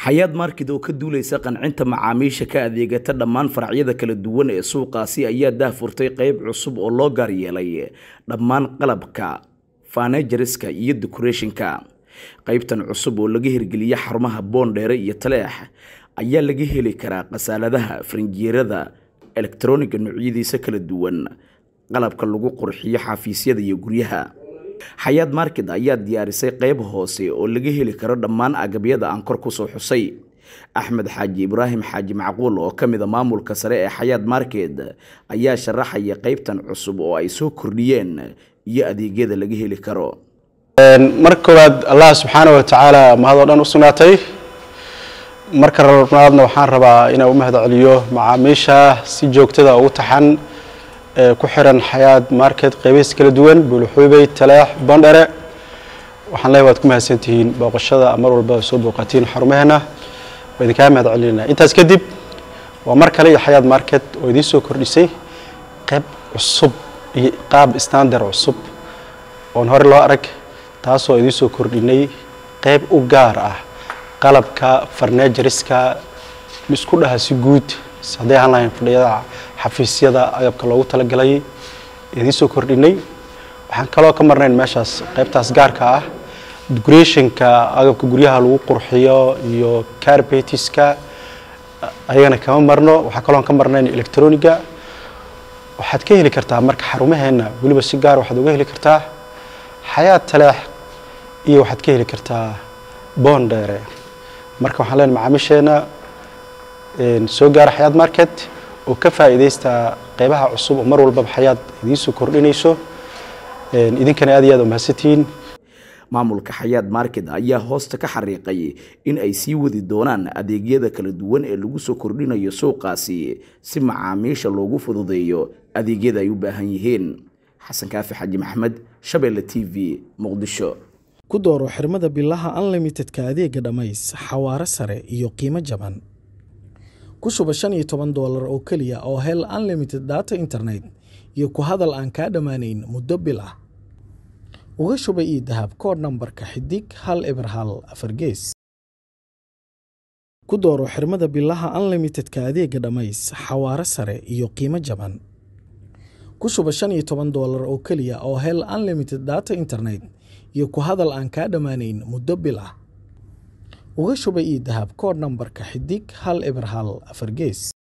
xayaad markid oo ka duuleysa qancinta macaamiisha ka adeegata dhammaan faracyada kala duwan ee suuqaasi ayaa daahfurtay qeyb cusub oo loo gaar yeelay dhammaan qalabka fanejariska iyo decorationka qeybtan cusub oo laga hirgeliya xarumaha boondheere iyo taleex ayaa laga heli karaa khasaaladaha farinjeerada elektroniga noocyadiisa kala duwan qalabka lagu qurxiyo xafiisyada iyo guryaha xayaad market ayaa diyaarisay qeyb hoose oo laga heli karo dhammaan agabyada aan kor kusoo xusay axmed xaaji ibraahim xaaji macquul oo ka mid a maamulka sare ee xayaad market ayaa sharaxaya qeybtan cusub oo ay soo kordhiyeen iyo adeegyada laga heli karo marka koowaad allah subxaana wa tacaala mahadoo dhan u sugnaatay marka labaadna waxaan rabaa inaan u mahad celiyo macaamiisha si joogtada ugu taxan ee ku xiran xayaad market qeybihiis kala duwan buulxuubey taleex bondhere waxaan leeyahay waad ku mahadsantihiin booqashada mar walba soo booqatiin xarumaheena waa idinkaa mahad celinayna intaas kadib waa mar kale iyo xayaad market oo idiin soo kordhisay qeyb cusub iyo qaab standard cusub oon hore loo arag taasoo idiin soo kordhinay qeyb u gaar ah qalabka farnejariska isku dhaha si guud hadday ahaan lahayn fadhiyada xafiisyada agabka loogu talagalay idiin soo kordhinay waxaan kaloo ka marnayn meeshaas qeybtaas gaarka ah decorationka agabka guryaha lagu qurxiyo iyo carbetiska ayagana kama marno waxaa kaloo ka marnayn electroniga waxaad ka heli kartaa marka xarumaheena weliba si gaar waxaad uga heli kartaa xayaad taleex iyo waxaad ka heli kartaa boondheere marka waxaan leenahay macaamiisheena soo gaara xayaad market oo ka faa'iidaysta qeybaha cusub oo mar walbaba xayaad idiin soo kordhinayso idinkana aad iyo aad umahadsantihiin maamulka xayaad market ayaa hoosta ka xariiqay in ay sii wadi doonaan adeegyada kala duwan ee lagu soo kordhinayo suuqaasi si macaamiisha loogu fududeeyo adeegyada ay u baahan yihiin xasan kaafi xaji maxamed shabeelle t v muqdisho ku dooro xirmada bilaha unlimitedka adeega dhammays xawaaro sare iyo qiimo jaban ku shuba shan iyo toban doolar oo keliya oo hel unlimited data internet iyo ku hadal aan kaa dhammaanayn muddo bil ah uga shuba io dahab kood nambarka xidig hal eber hal afar gees ku dooro xirmada bilaha unlimitedka adeega dhammays xawaaro sare iyo qiimo jaban ku shuba shan iyo toban doolar oo keliya oo hel unlimited data internet iyo ku hadal aan kaa dhammaanayn muddo bil ah uga shuba io dahab kood nambarka xidig hal eber hal afar gees